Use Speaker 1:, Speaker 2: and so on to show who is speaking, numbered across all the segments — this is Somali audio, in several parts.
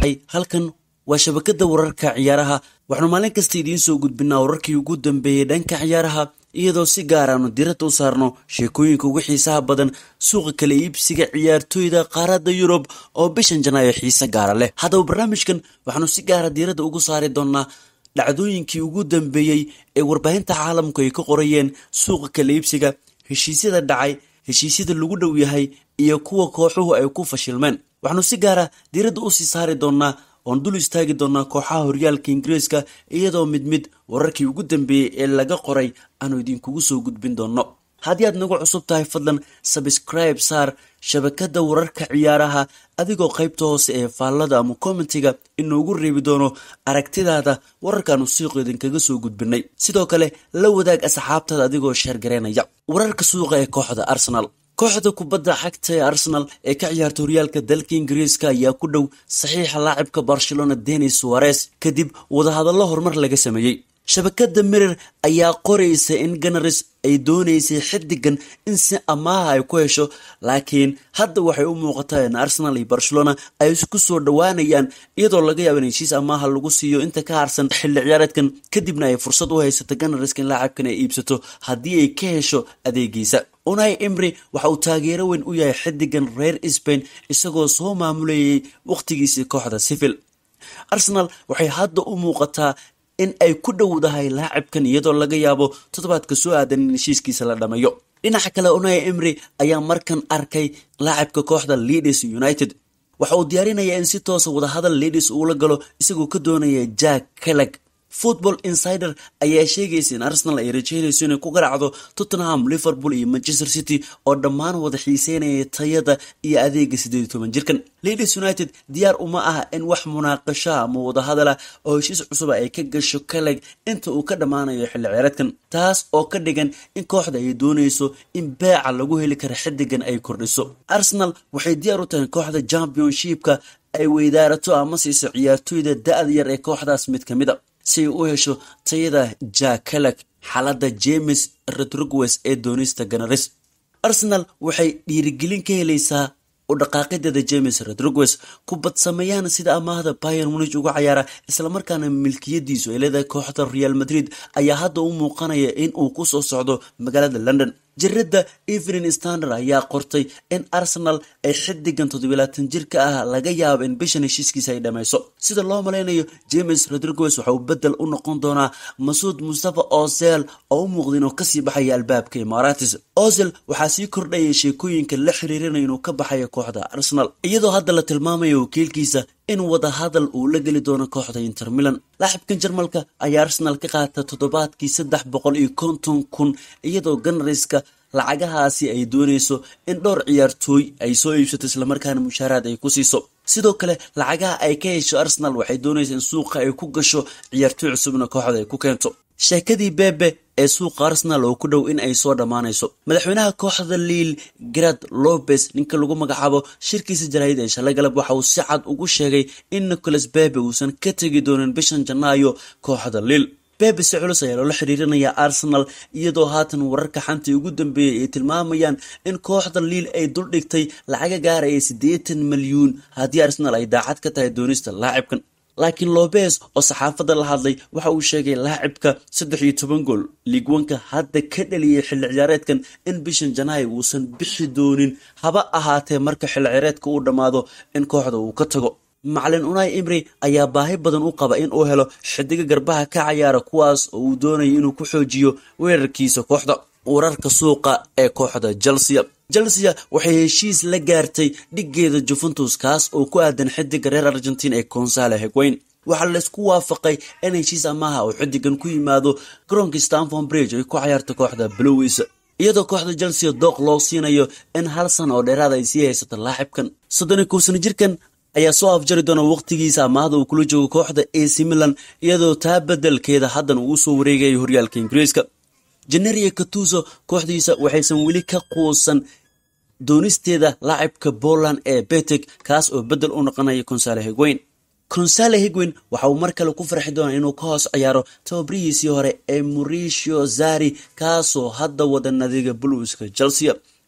Speaker 1: halkan waa shabakada wararka ciyaaraha waxaanu maalin kasta idiin soo gudbinaa wararkii ugu dambeeyey dhanka ciyaaraha iyadoo si gaar aanu diradda u saarno sheekooyinka ugu xiisaha badan suuqa kala iibsiga ciyaartooyda qaaradda yurub oo bishan janaayo xiise gaara leh haddaba barnaamijkan waxaanu si gaara diiradda ugu saari doonaa dhacdooyinkii ugu dambeeyey ee warbaahinta caalamku ay ka qorayeen suuqa kala iibsiga heshiisyada dhacay heshiisyada lagu dhow yahay iyo kuwa kooxuhu ay ku fashilmeen waxaanu si gaara diiradda usii saari doonaa oon dul istaagi doonaa kooxaha horyaalka ingiriiska iyadoo mid mid wararkii ugu dambeeyey ee laga qoray aanu idinkugu soo gudbin doonno haddii aad nagu cusub tahay fadlan sabscribe saar shabakada wararka ciyaaraha adigoo qaybta hoose ee faallada ama commentiga inoogu reebi doono aragtidaada wararkaanu siiqo idinkaga soo gudbinay sidoo kale la wadaag asxaabtaada adigoo sheergareynaya wararka suuqa ee kooxda arsenal kooxda kubadda xagta ee arsenal ee ka ciyaarta horyaalka dalka ingiriiska ayaa ku dhow saxiixa laacibka barcelona denis suares kadib wadahadallo horumar laga sameeyey shabakada mirir ayaa qoraysa in ganaris ay doonaysay xidigan in si amaaha ay ku hesho laakiin hadda waxay u muuqataa in arsenal iyo barcelona ay isku soo dhowaanayaan iyadoo laga yaaba in heshiis amaaha lagu siiyo inta ka harsan xilli ciyaareedkan kadibna ay fursad u haysato ganariska in laacibkan ay iibsato haddii ay ka hesho adeegiisa unai imri waxa uu taageero weyn u yahay xidigan reer sbain isagoo soo maamulayay wakhtigiisii kooxda sivil arsenal waxay hadda u muuqataa in ay ku dhowdahay laacibkan iyadoo laga yaabo toddobaadka soo aadan in heshiiskiisa la dhameeyo dhinaca kale unai imri ayaa markan arkay laacibka kooxda leaders united waxa uu diyaarinayaa in si toosa wadahadal leaders uula galo isagoo ka doonaya jack keleg football insider ayaa sheegaysa in arsenal ay rajeynayso inay ku garacdo tottenham liverpool iyo manchester city oo dhammaan wada xiiseynaya tayada iyo adeega siddeed iyo toban jirkan ladies united diyaar uma aha in wax munaaqashaa ama wadahadala oo heshiis cusuba ay ka gasho kaleg inta uu ka dhammaanayo xilli ciyaareedkan taas oo ka dhigan in kooxda ay doonayso in beeca lagu heli kara xidigan ay kordhiso arsenal waxay diyaar u tahay kooxda championshipka ay weydaarato ama siiso ciyaartooyda da-da yar ee kooxdaas mid ka mid a si ay u hesho tayada jakelek xaaladda james rodriguez ee doonista ganaris arsenal waxay dhiirigelin ka helaysaa u dhaqaaqideeda james rodriguez kubad sameeyaan sida amaahda bayer munich uga cayaara islamarkaana milkiyadiisu ay leedahay kooxda real madrid ayaa hadda u muuqanaya in uu ku soo socdo magaalada london jiradda evening standard ayaa qortay in arsenal ay xidigan toddobilaatan jirka ah laga yaabo in bishan heshiiskiisa ay dhammayso sida loo malaynayo james rodriguez waxa uu bedel u noqon doonaa masuud mustafa ozel oo u muuqda inuu kasii baxaya albaabka imaaratis ozel waxaa sii kordhaya sheekooyinka la xiriirinaya inuu ka baxayo kooxda arsenal iyadoo hadda la tilmaamayo wakiilkiisa in wadahadal uu la geli doono kooxda inter milan laaxibkan jarmalka ayaa arsenal ka qaata toddobaadkii saddex boqol iyo konton kun iyadoo ganariska lacagahaasi ay doonayso in dhowr ciyaartooy ay soo iibsato islamarkaana mushaaraad ay ku siiso sidoo kale lacagaha ay ka hesho arsenal waxay doonaysa in suuqa ay ku gasho ciyaartooy cusubna kooxda ay ku keento sheekadii bebe ee suuqa arsenal oo ku dhow in ay soo dhammaanayso madaxweynaha kooxda liil grad lopez ninka lagu magacaabo shirkiisa jaraahid ee shalay galab waxa uu si cad ugu sheegay in nicholas bebe uusan ka tegi doonin bishan janaayo kooxda liil bebe si culus ayaa loola xiriirinaya arsenal iyadoo haatan wararka xantii ugu dambeeyay ay tilmaamayaan in kooxda liil ay duldhigtay lacaga gaaraya siddeetan milyuun haddii arsenal ay daacad ka tahay doonista laacibkan laakiin lobes oo saxaafadda la hadlay waxa uu sheegay laacibka saddex iyo toban gool liigwanka hadda ka dhaliyay xilli ciyaareedkan in bishan janaayo uusan bixi doonin haba ahaatee marka xilli ciyaareedka uu dhammaado in kooxda uu ka tago macalin unai imri ayaa baahi badan u qaba in uu helo xidiga garbaha ka cayaara kuwaas oo uu doonayo inuu ku xoojiyo weerarkiisa kooxda wararka suuqa ee kooxda chelsea chelsea waxay heshiis la gaartay dhigeeda juventus kaas oo ku aadan xidiga reer argentin ee consale hegweyn waxaa laysku waafaqay in heshiis amaha uu xidigan ku yimaado garoonka stanford bridge ay ku cayaarta kooxda blowis iyadoo kooxda chelsea dooq loo siinayo in hal sana oo dheeraada ay sii haysato laacibkan soddon iyo kow sano jirkan ayaa soo afjari doona waqtigiisa amaahda uu kula joogo kooxda ac milan iyadoo taa bedelkeeda haddan uu usoo wareegayo horyaalka ingiriiska jeneria katuso kooxdiisa waxaysan weli ka quusan doonisteeda laacibka poland ee betek kaas oo bedel u noqonaya consale hegweyn consale higwin waxa uu mar kale ku farxi doonaa inuu ka hoos ciyaaro tababarihiisii hore ee mauricio zari kaasoo hadda wada nadiga buluuska chelsea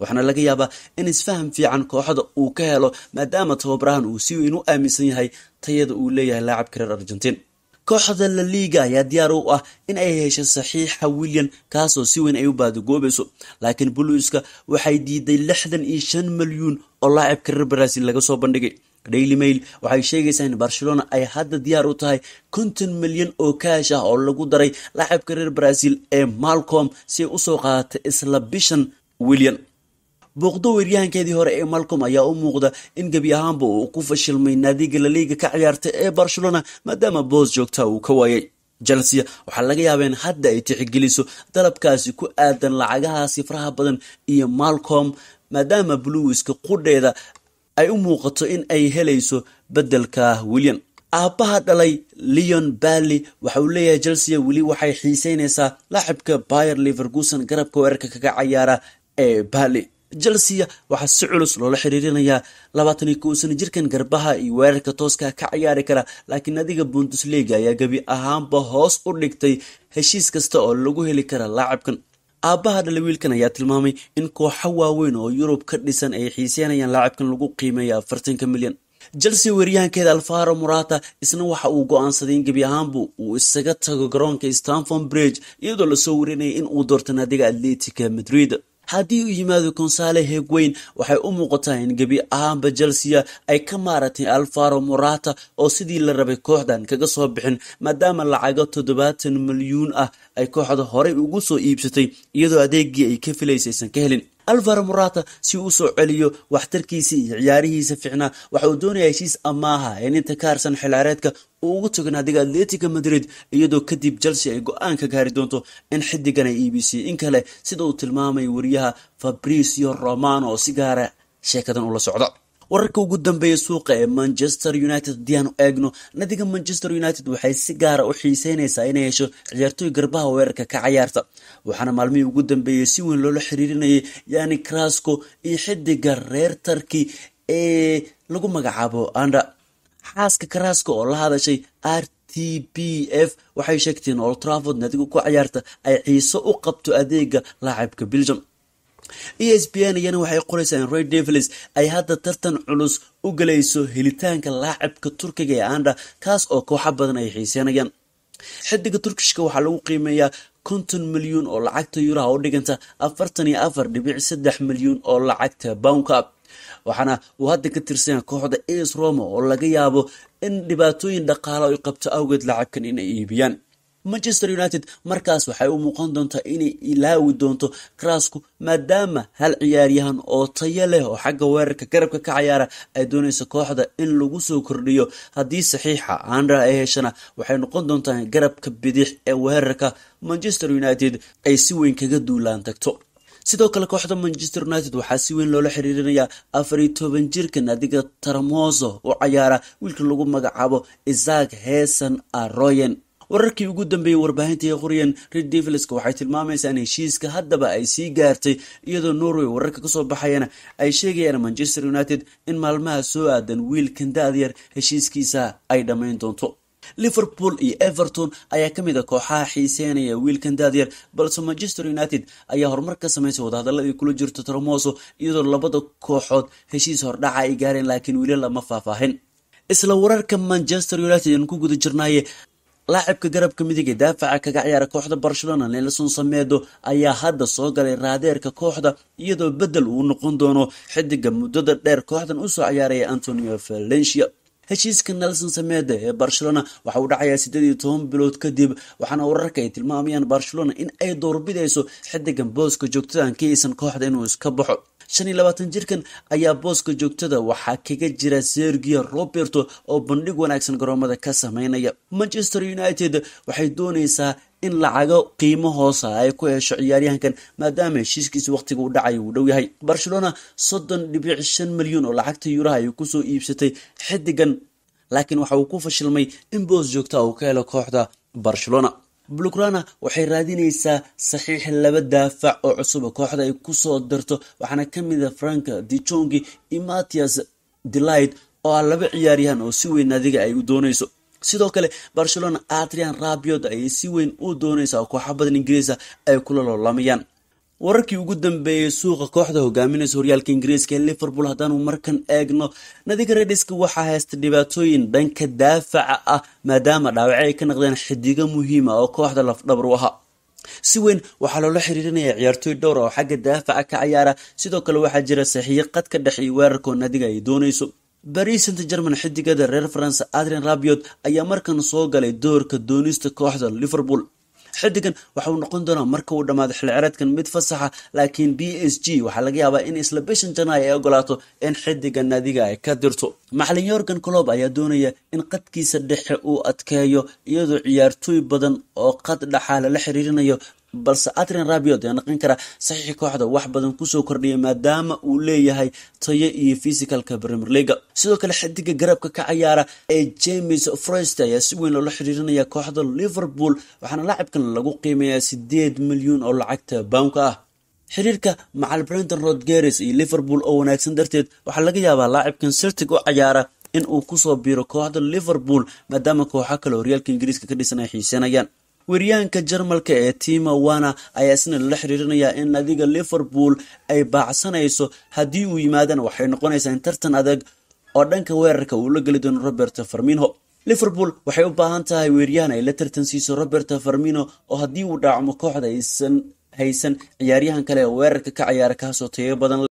Speaker 1: waxaana laga yaabaa in isfaham fiican kooxda uu ka helo maadaama tababarahan uu si weyn u aaminsan yahay tayada uu leeyahay laacabka reer argentiin kooxda la liiga ayaa diyaar u ah in ay hesho saxiixa william kaasoo si weyn ay u baadagoobayso laakiin buluiska waxay diiday lixdan iyo shan milyuun oo laacibka reer brazil laga soo bandhigay daily mail waxay sheegaysaa in barcelona ay hadda diyaar u tahay konton milyan oo kaash ah oo lagu daray laacibka reer brazil ee malcom si ay usoo qaadatay isla bishan william booqdo weeryahankeedii hore ee malcom ayaa u muuqda in gebi ahaanba uu ku fashilmay naadiga laliiga ka ciyaartay ee barcelona maadaama boos joogta uu ka waayay chelsea waxaa laga yaabaa in hadda ay tixgeliso dalabkaasi ku aadan lacagahaasi faraha badan iyo malcom maadaama bluiska qudheeda ay u muuqato in ay helayso beddelka william aabbaha dhalay leon bally waxa uu leeyahay chelsea weli waxay xiiseynaysaa laacibka bayer leverkuson garabka weerarka kaga cayaara ee bally chelsea waxaa si culus loola xiriirinayaa labaatan iyo kow sano jirkan garbaha iyo weerarka tooska ka ciyaari kara laakiin adiga bundesliga ayaa gebi ahaanba hoos u dhigtay heshiis kasta oo lagu heli kara laacibkan aabbaha dhala wiilkan ayaa tilmaamay in kooxo waaweyn oo yurub ka dhisan ay xiiseynayaan laacibkan lagu qiimeeya afartanka milyan chelsea weeryahankeeda alfaro morata isna waxa uu go-aansaday in gebi ahaanbu uu isaga tago garoonka stanford bridge iyadoo lasoo warinayay in uu doorto naadiga atletica madrid haddii uu yimaado consale hegweyn waxay u muuqataa in gebi ahaanba chelsea ay ka maaratay alfaro morata oo sidii la rabay kooxdan kaga soo bixin maadaama lacago toddobaatan milyuun ah ay kooxda horey ugu soo iibsatay iyadoo adeegii ay ka filaysa aysan ka helin alvaro morata si uu usoo celiyo waxtarkiisa iyo ciyaarihiisa ficnaa waxa uu doonaya heshiis amaaha in inta ka harsan xilcaareedka uu ugu tago naadiga atletica madrid iyadoo kadib chelsea ay go-aan ka gaari doonto in xidigan ay iibisay in kale sida uu tilmaamay wariyaha fabricio romano oo si gaara sheekadan ula socda wararka ugu dambeeya suuqa ee manchester united haddii aanu eegno nadiga manchester united waxay si gaara u xiiseynaysaa inay hesho ciyaartooy garbaha weerarka ka cayaarta waxaana maalmihii ugu dambeeyey si weyn loola xiriirinayay yani crasco iyo xidiga reer tarki ee lagu magacaabo anda xaaska crasco oo la hadashay r t b f waxay sheegteen old trafford nadiga ku cayaarta ay xiiso u qabto adeega laacibka belgium e s b n iyana waxay qoraysaa in ray devils ay hadda tartan culus u galayso helitaanka laacibka turkiga ee anda kaas oo kooxo badan ay xiiseenayaan xidiga turkishka waxaa lagu qiimeeyaa konton milyuun oo lacagta yuraha u dhiganta afartan iyo afar dhibic saddex milyuun oo lacagta bownka waxaana uu hadda ka tirsanya kooxda as roma oo laga yaabo in dhibaatooyin dhaqaalo ay qabto awgeed lacabkan inay iibiyaan manchester united markaas waxay u muuqan doontaa inay ilaawi doonto crasku maadaama hal ciyaaryahan oo tayo leh oo xagga weerarka garabka ka cayaara ay doonayso kooxda in lagu soo kordhiyo haddii saxiixa andra ay heshana waxay noqon doontaa garabka bidix ee weerarka manchester united ay si weyn kaga duulaan tagto sidoo kale kooxda manchester united waxaa si weyn loola xiriirinayaa afar iyo toban jirka naadiga taramoso u cayaara wiilka lagu magacaabo isaac heesan aroyen wararkii ugu dambeeyey warbaahinta ee qoryan red devilska waxay tilmaamaysaa in heshiiska haddaba ay sii gaartay iyadoo norway wararka kasoo baxayana ay sheegayaan manchester united in maalmaha soo aadan wiilkan da-dyar heshiiskiisa ay dhammayn doonto liverpool iyo everton ayaa ka mid a kooxaha xiiseynaya wiilkan daadyar balse manchester united ayaa horumar ka samaysay wadahadaladii kula jirto tromoso iyadoo labada kooxood heshiis hordhaca ay gaareen laakiin weli lama faahfaahin isla wararka manchester united aan ku guda jirnaaye laacibka garabka midig ee daafaca kaga ciyaara kooxda barcelona nelson samedo ayaa hadda soo galay raadeerka kooxda iyadoo bedel uu noqon doono xidiga muddada dheer kooxdan usoo ciyaaraya antonio valencia heshiiska nelson samede ee barcelona waxa uu dhacayaa siddeed iyo toban bilood kadib waxaana wararka ay tilmaamayaan barcelona in ay doorbidayso xidigan booska joogtadan ka iisan kooxda inuu iska baxo shan iyo labaatan jirkan ayaa booska joogtada waxaa kaga jira sergio roberto oo bandhig wanaagsan garoomada ka sameynaya manchester united waxay doonaysaa in lacago qiimo hoosa ay ku hesho ciyaaryahankan maadaama heshiiskiisa waqtiga u dhacay uu dhow yahay barcelona soddon dhibic shan milyan oo lacagta yuuraha ay kusoo iibsatay xidigan laakiin waxa uu ku fashilmay in boos joogta uu ka helo kooxda barcelona blugrana waxay raadinaysaa saxiix laba daafac oo cusub kooxda ay kusoo darto waxaana kamid a frank dijongi iyo mattias delight oo ah laba ciyaaryahan oo si weyn adiga ay u doonayso sidoo kale barcelona adrian rabiot ayay si weyn u doonaysaa oo kooxa badan ingiriisa ay kula loolamayaan wararkii ugu dambeeyey suuqa kooxda hogaaminaysa horyaalka ingiriiska ee liverpool haddaanu markan eegno nadiga redhiska waxaa haysta dhibaatooyin dhanka daafaca ah maadaama dhaawace ay ka naqdeen xidigo muhiima oo kooxda lafdhabar u ahaa si weyn waxaa loola xiriirinaya ciyaartooy dhowr oo xagga daafaca ka cayaara sidoo kale waxaa jira saxiiyo qad ka dhex iyo weerarkoo nadiga ay doonayso baris saint german xidigada reer france adrian rabiot ayaa markan soo galay doorka doonista kooxda liverpool xidigan waxa uu noqon doonaa marka uu dhammaado xilcireedkan mid fasaxa laakiin b s g waxaa laga yaabaa in isla bishan janaay ay ogolaato in xidiga nadiga ay ka dirto macalin yorgan colob ayaa doonaya in qadkiisa dhexe uu adkeeyo iyadoo ciyaartooy badan oo qad dhaxaa lala xiriirinayo balse adrian rabiot ayaa noqon kara saxiixi kooxda wax badan kusoo kordhiyay maadaama uu leeyahay tayo iyo physicalka premier leaga sidoo kale xidiga garabka ka cayaara ee james frost ayaa si weyn loola xiriirinaya kooxda liverpool waxaana laacibkan lagu qiimeeyaa sideed milyuun oo lacagta bownka ah xiriirka macal brenton rodgeres iyo liverpool oo wanaagsan darteed waxaa laga yaabaa laacibkan sirtig u cayaara in uu kusoo biiro kooxda liverpool maadaama kooxo kale horyaalka ingiriiska ka dhisan ay xiisanayaan weriyahanka jarmalka ee tima wana ayaa isna lala xiriirinayaa in nadiga liverpool ay baacsanayso haddii uu yimaadana waxay noqonaysaa in tartan adag oo dhanka weerarka uu la geli doono robert farminho liverpool waxay u baahan tahay weeryahan ay la tartan siiso robert farmino oo haddii uu dhaacmo kooxda aysan haysan ciyaaryahan kale ee weerarka ka cayaara kaasoo tayo badan